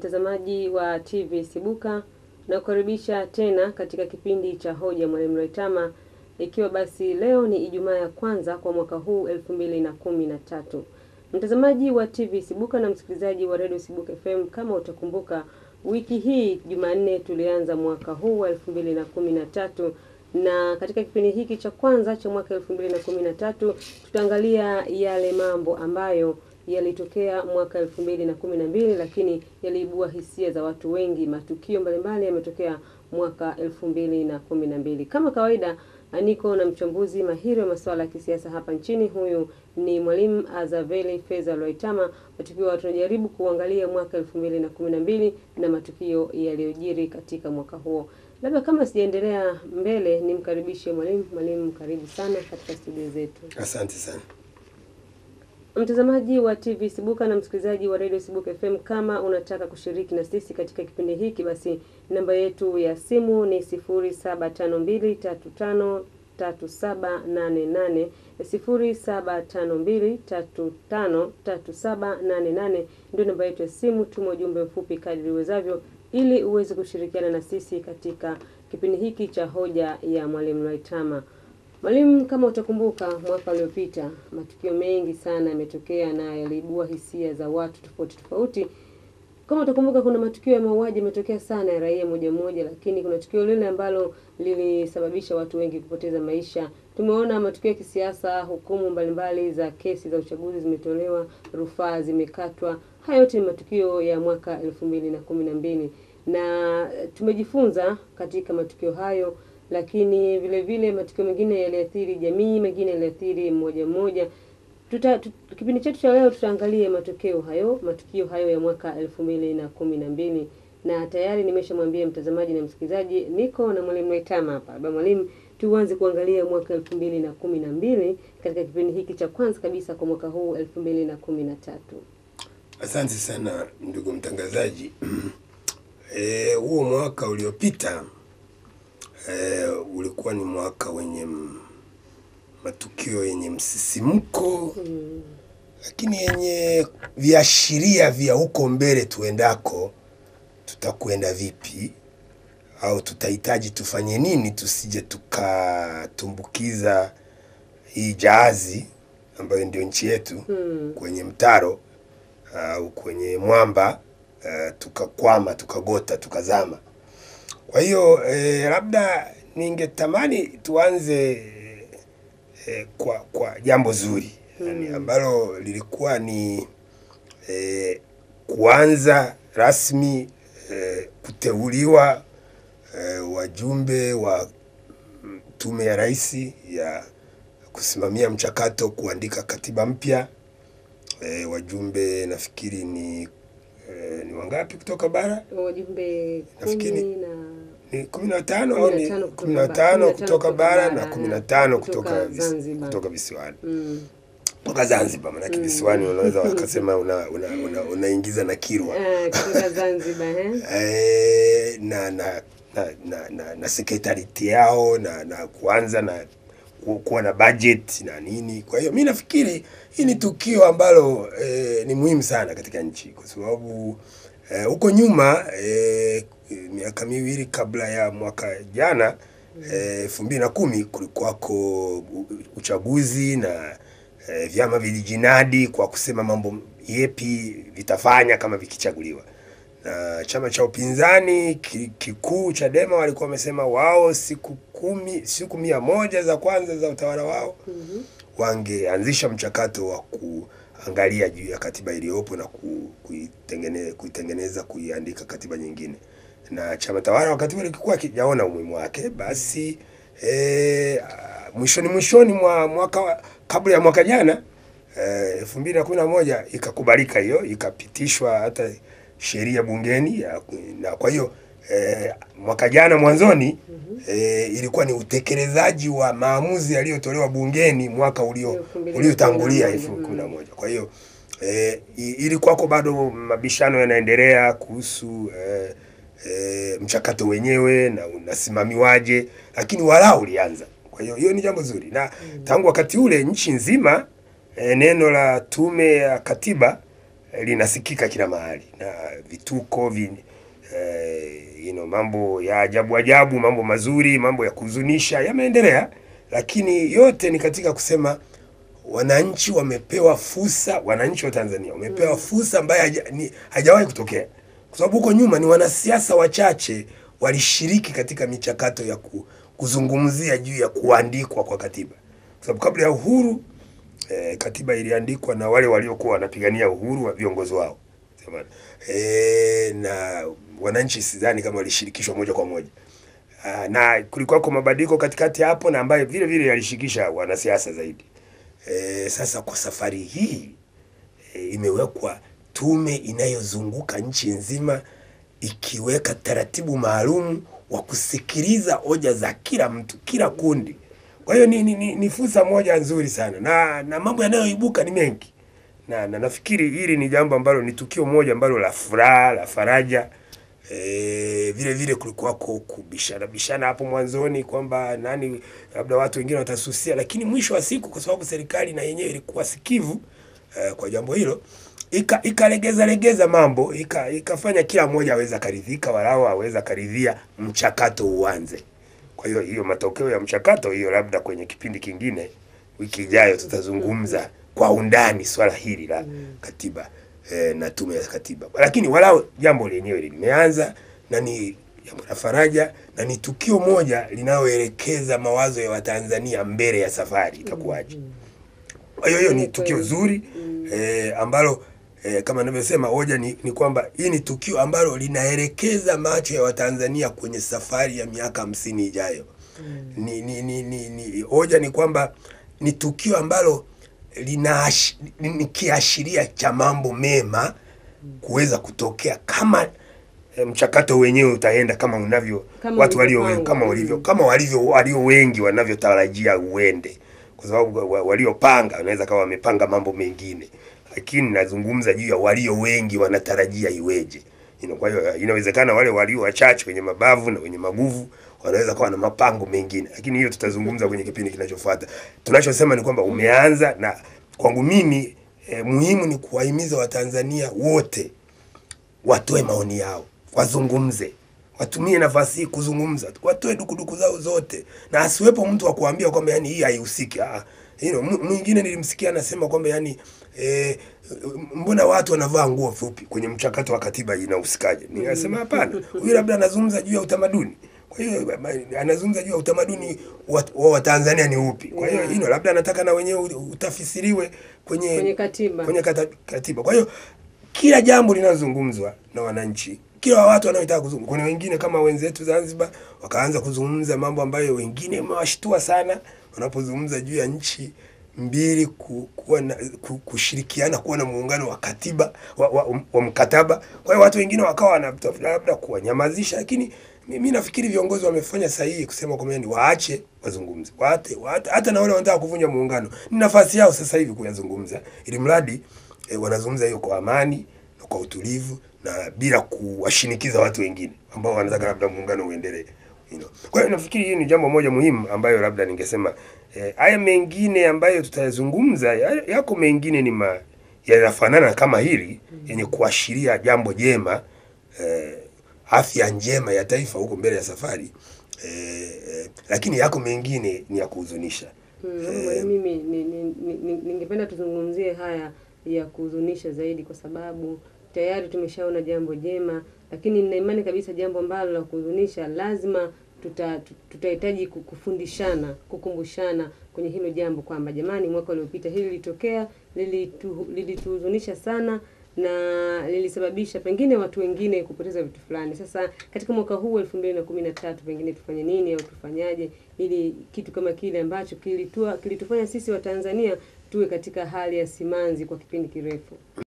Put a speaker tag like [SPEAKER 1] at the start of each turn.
[SPEAKER 1] mtazamaji wa TV Sibuka na kukaribisha tena katika kipindi cha hoja Mwalimu Lwaitama, ikiwa basi leo ni Ijumaa ya kwanza kwa mwaka huu elfu mbili na kumi na tatu. Mtazamaji wa TV Sibuka na msikilizaji wa Radio Sibuka FM, kama utakumbuka, wiki hii Jumanne tulianza mwaka huu wa elfu mbili na kumi na tatu na katika kipindi hiki cha kwanza cha mwaka elfu mbili na kumi na tatu tutaangalia yale mambo ambayo yalitokea mwaka elfu mbili na kumi na mbili lakini yaliibua hisia za watu wengi. Matukio mbalimbali yametokea mwaka elfu mbili na kumi na mbili. Kama kawaida, niko na mchambuzi mahiri wa masuala ya kisiasa hapa nchini. Huyu ni Mwalimu Azaveli Feza Lwaitama, tukiwa tunajaribu kuangalia mwaka elfu mbili na kumi na mbili na matukio yaliyojiri katika mwaka huo. Labda kama sijaendelea mbele, nimkaribishe mwalimu. Mwalimu, karibu sana katika studio zetu.
[SPEAKER 2] Asante sana.
[SPEAKER 1] Mtazamaji wa TV Sibuka na msikilizaji wa Radio Sibuka FM, kama unataka kushiriki na sisi katika kipindi hiki, basi namba yetu ya simu ni 0752353788, 0752353788 ndio namba yetu ya simu. Tuma ujumbe mfupi kadri uwezavyo, ili uweze kushirikiana na sisi katika kipindi hiki cha hoja ya Mwalimu Lwaitama. Mwalimu, kama utakumbuka, mwaka uliopita matukio mengi sana yametokea na yaliibua hisia za watu tofauti tofauti. Kama utakumbuka, kuna matukio ya mauaji yametokea sana ya raia moja moja, lakini kuna tukio lile ambalo lilisababisha watu wengi kupoteza maisha. Tumeona matukio ya kisiasa, hukumu mbalimbali za kesi za uchaguzi zimetolewa, rufaa zimekatwa. Haya yote ni matukio ya mwaka elfu mbili na kumi na mbili na tumejifunza katika matukio hayo lakini vile vile matukio mengine yaliathiri jamii, mengine yaliathiri mmoja mmoja. Tuta, tut, kipindi chetu cha leo tutaangalia matokeo hayo, matukio hayo ya mwaka elfu mbili na kumi na mbili na tayari nimeshamwambia mtazamaji na msikilizaji, niko na mwalimu Lwaitama hapa. Baba mwalimu, tuanze kuangalia mwaka elfu mbili na kumi na mbili katika kipindi hiki cha kwanza kabisa kwa mwaka huu elfu mbili na kumi na tatu.
[SPEAKER 2] Asante sana ndugu mtangazaji. Eh, huo mwaka uliopita E, ulikuwa ni mwaka wenye m, matukio yenye msisimko mm, lakini yenye viashiria vya huko mbele tuendako, tutakwenda vipi au tutahitaji tufanye nini tusije tukatumbukiza hii jahazi ambayo ndio nchi yetu mm, kwenye mtaro au kwenye mwamba uh, tukakwama tukagota tukazama. Kwa hiyo eh, labda ningetamani tuanze eh, kwa kwa jambo zuri hmm, yani ambalo lilikuwa ni eh, kuanza rasmi eh, kuteuliwa eh, wajumbe wa tume ya rais ya kusimamia mchakato kuandika katiba mpya. Eh, wajumbe nafikiri ni eh, ni wangapi kutoka bara?
[SPEAKER 1] Wajumbe
[SPEAKER 2] Nafikiri
[SPEAKER 1] kumi na
[SPEAKER 2] ni kumi na tano au ni kumi na tano kutoka bara na kumi na tano kutoka
[SPEAKER 1] Zanzibar.
[SPEAKER 2] kutoka visiwani
[SPEAKER 1] mm,
[SPEAKER 2] kutoka Zanzibar, maanake visiwani unaweza wakasema una una unaingiza na Kirwa
[SPEAKER 1] ah, kutoka Zanzibar eh?
[SPEAKER 2] eh, na na na na, na, na sekretarieti yao na na kuanza na ku- kuwa na budget na nini. Kwa hiyo mi nafikiri hii ni tukio ambalo eh, ni muhimu sana katika nchi kwa sababu eh, huko nyuma eh, miaka miwili kabla ya mwaka jana elfu mbili na kumi kulikuwako u- uchaguzi na eh, vyama vilijinadi kwa kusema mambo yepi vitafanya kama vikichaguliwa na chama cha upinzani ki- kikuu Chadema walikuwa wamesema wao siku kumi, siku mia moja za kwanza za utawala wao
[SPEAKER 1] Mhm.
[SPEAKER 2] wangeanzisha mchakato wa kuangalia juu ya katiba iliyopo na ku- kuitengeneza, kuitengeneza kuiandika katiba nyingine, na chama tawala wakati ule kilikuwa kijaona umuhimu wake, basi eh, mwishoni mwishoni mwa mwaka wa- kabla ya mwaka jana elfu mbili na kumi na moja ikakubalika hiyo ikapitishwa hata sheria bungeni ya, na kwa hiyo eh, mwaka jana mwanzoni eh, ilikuwa ni utekelezaji wa maamuzi yaliyotolewa bungeni mwaka ulio
[SPEAKER 1] Elfu mbili na
[SPEAKER 2] uliotangulia
[SPEAKER 1] kumi na
[SPEAKER 2] elfu
[SPEAKER 1] moja.
[SPEAKER 2] kumi na moja. Kwa hiyo eh, i- ilikuwako bado mabishano yanaendelea kuhusu eh, eh, mchakato wenyewe na unasimamiwaje, lakini walau ulianza. Kwa hiyo hiyo ni jambo zuri, na tangu wakati ule nchi nzima eh, neno la tume ya katiba eh, linasikika kila mahali na vituko vi, eh, you know, mambo ya ajabu ajabu, mambo mazuri, mambo ya kuhuzunisha yameendelea, lakini yote ni katika kusema wananchi wamepewa fursa, wananchi wa Tanzania wamepewa fursa ambayo haja- ni- hajawahi kutokea, kwa sababu huko nyuma ni wanasiasa wachache walishiriki katika michakato ya ku, kuzungumzia juu ya kuandikwa kwa katiba, kwa sababu kabla ya uhuru eh, katiba iliandikwa na wale waliokuwa wanapigania uhuru wa viongozi wao Sema, eh, na wananchi sidhani kama walishirikishwa moja kwa moja. Ah, na kulikuwa kwa mabadiliko katikati hapo na ambayo vile vile yalishirikisha wanasiasa zaidi. E, sasa kwa safari hii e, imewekwa tume inayozunguka nchi nzima ikiweka taratibu maalum wa kusikiliza hoja za kila mtu, kila kundi. Kwa hiyo ni, ni, ni, ni fursa moja nzuri sana na, na mambo yanayoibuka ni mengi na, na nafikiri hili ni jambo ambalo ni tukio moja ambalo la furaha la faraja. E, vile vile kulikuwako kubishana bishana hapo mwanzoni kwamba nani, labda watu wengine watasusia, lakini mwisho wa siku, kwa sababu serikali na yenyewe ilikuwa sikivu e, kwa jambo hilo ika ikalegeza legeza mambo ika, ikafanya kila mmoja aweza karidhika, walau aweza karidhia mchakato uanze. Kwa hiyo hiyo matokeo ya mchakato hiyo, labda kwenye kipindi kingine, wiki ijayo tutazungumza kwa undani swala hili la katiba eh, na tume ya katiba, lakini walau jambo lenyewe limeanza na ni jambo la faraja na ni tukio moja linaloelekeza mawazo ya Watanzania mbele ya safari itakuwaje. Kwa hiyo hiyo ni tukio zuri eh, ambalo eh, kama ninavyosema hoja ni, ni kwamba hii ni tukio ambalo linaelekeza macho ya Watanzania kwenye safari ya miaka hamsini ijayo. Ni, ni, ni, ni, ni hoja ni kwamba ni tukio ambalo lina ni, ni kiashiria cha mambo mema kuweza kutokea kama eh, mchakato wenyewe utaenda kama unavyo
[SPEAKER 1] Kama
[SPEAKER 2] watu walio
[SPEAKER 1] ulivyopangwa.
[SPEAKER 2] kama walivyo kama walivyo walio wengi wanavyotarajia uende, kwa sababu wa- waliopanga wanaweza kama wamepanga mambo mengine, lakini nazungumza juu ya walio wengi wanatarajia iweje. You know, kwa hiyo inawezekana wale walio wachache wenye mabavu na wenye maguvu wanaweza kuwa na mapango mengine, lakini hiyo tutazungumza kwenye kipindi kinachofuata. Tunachosema ni kwamba umeanza, na kwangu mimi eh, muhimu ni kuwahimiza Watanzania wote watoe maoni yao, wazungumze, watumie nafasi hii kuzungumza, watoe dukuduku zao zote, na asiwepo mtu wa kuambia kwamba yani hii haihusiki. Ah, you know, m- mwingine nilimsikia anasema kwamba yani eh, mbona watu wanavaa nguo fupi kwenye mchakato wa katiba inahusikaje? Nikasema hapana, huyu labda anazungumza juu ya utamaduni. Kwa hiyo ma- anazungumza juu ya utamaduni wa wa Watanzania ni upi? Kwa hiyo hilo labda anataka na wenyewe utafsiriwe kwenye
[SPEAKER 1] Kwenye katiba.
[SPEAKER 2] kwenye kata, katiba. Kwa hiyo kila jambo linalozungumzwa na wananchi, kila watu wanaotaka kuzungumza. Kuna wengine kama wenzetu Zanzibar wakaanza kuzungumza mambo ambayo wengine imewashtua sana wanapozungumza juu ya nchi mbili ku, kuwa na, ku, kushirikiana kuwa na muungano wa katiba wa, wa, wa mkataba. Kwa hiyo watu wengine wakawa wanatafuta labda kuwanyamazisha, lakini mimi nafikiri viongozi wamefanya sahihi kusema kwamba ni waache wazungumze, waate, waate, hata na wale wanataka kuvunja muungano ni nafasi yao sasa hivi kuyazungumza, ili mradi e, wanazungumza hiyo kwa amani na kwa utulivu na bila kuwashinikiza watu wengine ambao wanataka labda muungano uendelee. You know. Kwa hiyo nafikiri hii ni jambo moja muhimu ambayo labda ningesema eh, haya mengine ambayo tutayazungumza ya- yako mengine ni ma, yanafanana kama hili yenye kuashiria jambo jema eh, afya njema ya taifa huko mbele ya safari eh, eh, lakini yako mengine ni ya kuhuzunisha.
[SPEAKER 1] Mm, mwalimu, mimi ni- ni- ni- ni- ningependa tuzungumzie haya ya kuhuzunisha zaidi, kwa sababu tayari tumeshaona jambo jema, lakini nina imani kabisa jambo ambalo la kuhuzunisha lazima tuta- tu- tutahitaji ku- kufundishana, kukumbushana kwenye hilo jambo kwamba jamani, mwaka uliopita hili lilitokea, lilitu- lilituhuzunisha sana na lilisababisha pengine watu wengine kupoteza vitu fulani. Sasa katika mwaka huu elfu mbili na kumi na tatu pengine tufanye nini au tufanyaje ili kitu kama kile ambacho kilitua kilitufanya sisi Watanzania tuwe katika hali ya simanzi kwa kipindi kirefu.